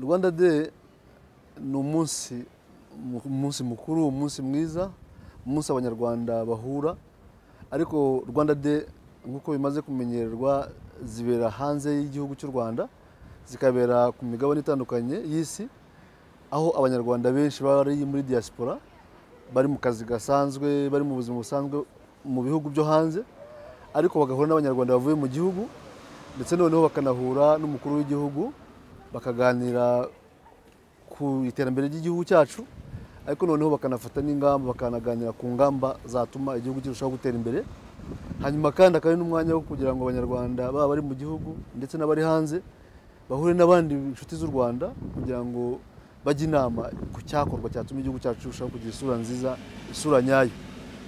rwanda day ni umunsi umunsi mukuru umunsi mwiza umunsi abanyarwanda bahura ariko rwanda day nk'uko bimaze kumenyerwa zibera hanze y'igihugu cy'u rwanda zikabera ku migabane itandukanye y'isi aho abanyarwanda benshi bari muri diaspora bari mu kazi gasanzwe bari mu buzima busanzwe mu bihugu byo hanze ariko bagahura n'abanyarwanda bavuye mu gihugu ndetse noneho bakanahura n'umukuru w'igihugu bakaganira ku iterambere ry'igihugu cyacu ariko noneho bakanafata n'ingamba bakanaganira ku ngamba zatuma igihugu kirushaho gutera imbere hanyuma kandi akaba ari n'umwanya wo kugira ngo abanyarwanda baba bari mu gihugu ndetse n'abari hanze bahure n'abandi inshuti z'u rwanda kugira ngo bajya inama ku cyakorwa cyatuma igihugu cyacu kirushaho kugira isura nziza isura nyayo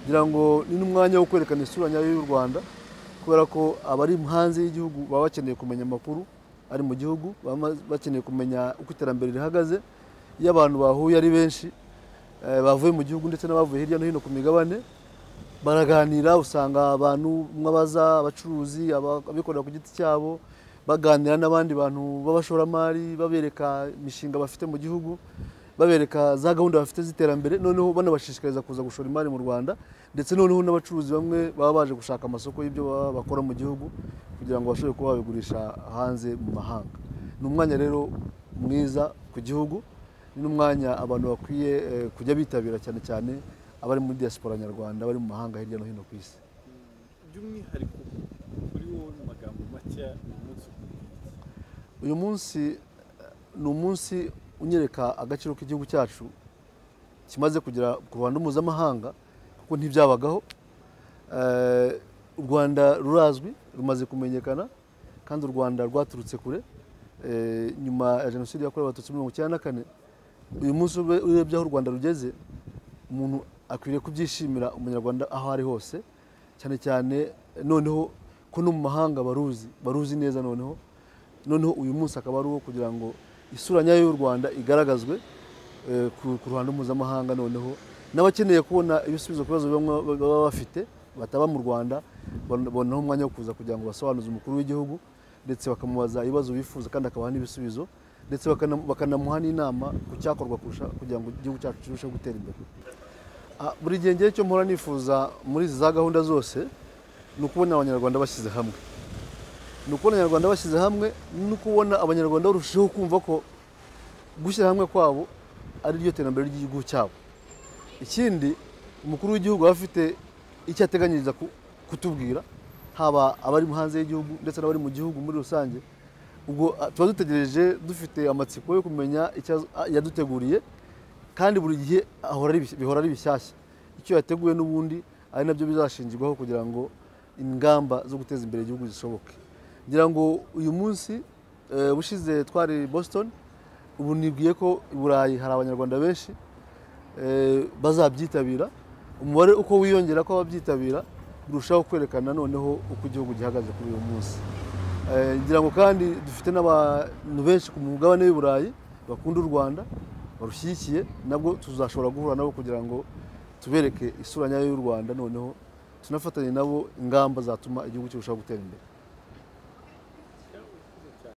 kugira ngo ni n'umwanya wo kwerekana isura nyayo y'u rwanda kubera ko abari hanze y'igihugu baba bakeneye kumenya amakuru ari mu gihugu baba bakeneye kumenya uko iterambere rihagaze iyo abantu bahuye ari benshi bavuye mu gihugu ndetse n'abavuye hirya no hino ku migabane baraganira usanga abantu nk'abaza abacuruzi abikorera ku giti cyabo baganira n'abandi bantu b'abashoramari babereka imishinga bafite mu gihugu babereka za gahunda bafite z'iterambere noneho banabashishikariza kuza gushora imari mu rwanda ndetse noneho n'abacuruzi bamwe baba baje gushaka amasoko y'ibyo baba bakora mu gihugu kugira ngo bashobore kuba babigurisha hanze mu mahanga ni umwanya rero mwiza ku gihugu ni n'umwanya abantu bakwiye kujya bitabira cyane cyane abari muri diaspora nyarwanda bari mu mahanga hirya no hino ku isi by'umwihariko kuri wowe mu magambo make umunsi uyu munsi ni umunsi unyereka agaciro k'igihugu cyacu kimaze kugera ku ruhando mpuzamahanga kuko ntibyabagaho u rwanda rurazwi rumaze kumenyekana kandi u rwanda rwaturutse kure nyuma ya jenoside yakorewe abatutsi mirongo icyenda na kane uyu munsi urebye aho u rwanda rugeze umuntu akwiriye kubyishimira umunyarwanda aho ari hose cyane cyane noneho ko no mu mahanga baruzi baruzi neza noneho noneho uyu munsi akaba ari uwo kugira ngo isura nyayo y'u rwanda igaragazwe ku ruhando mpuzamahanga noneho n'abakeneye kubona ibisubizo ku bibazo baba bafite bataba mu rwanda babonaho umwanya wo kuza kugira ngo basobanuze umukuru w'igihugu ndetse bakamubaza ibibazo bifuza kandi akabaha n'ibisubizo ndetse bakanamuha n'inama ku cyakorwa kugira ngo igihugu cyacu kirusheho gutera imbere buri gihe ngewe icyo mpora nifuza muri za gahunda zose ni ukubona abanyarwanda bashyize hamwe ni ukubona abanyarwanda bashyize hamwe no kubona abanyarwanda barushaho kumva ko gushyira hamwe kwabo ari ryo terambere ry'igihugu cyabo ikindi umukuru w'igihugu aba afite icyo ateganyiriza kutubwira haba abari hanze y'igihugu ndetse n'abari mu gihugu muri rusange ubwo tuba dutegereje dufite amatsiko yo kumenya icyo yaduteguriye kandi buri gihe bihora ari bishyashya icyo yateguye n'ubundi ari nabyo bizashingirwaho kugira ngo ingamba zo guteza imbere igihugu zishoboke ngira ngo uyu munsi ubushize twari boston ubu nibwiye ko i burayi hari abanyarwanda benshi bazabyitabira umubare uko wiyongera ko ababyitabira birushaho kwerekana noneho uko igihugu gihagaze kuri uyu munsi ngira ngo kandi dufite n'abantu benshi ku mugabane w'i burayi bakunda u rwanda barushyigikiye nabwo tuzashobora guhura nabo kugira ngo tubereke isura nyayo y'u rwanda noneho tunafatanye nabo ingamba zatuma igihugu kirushaho gutera imbere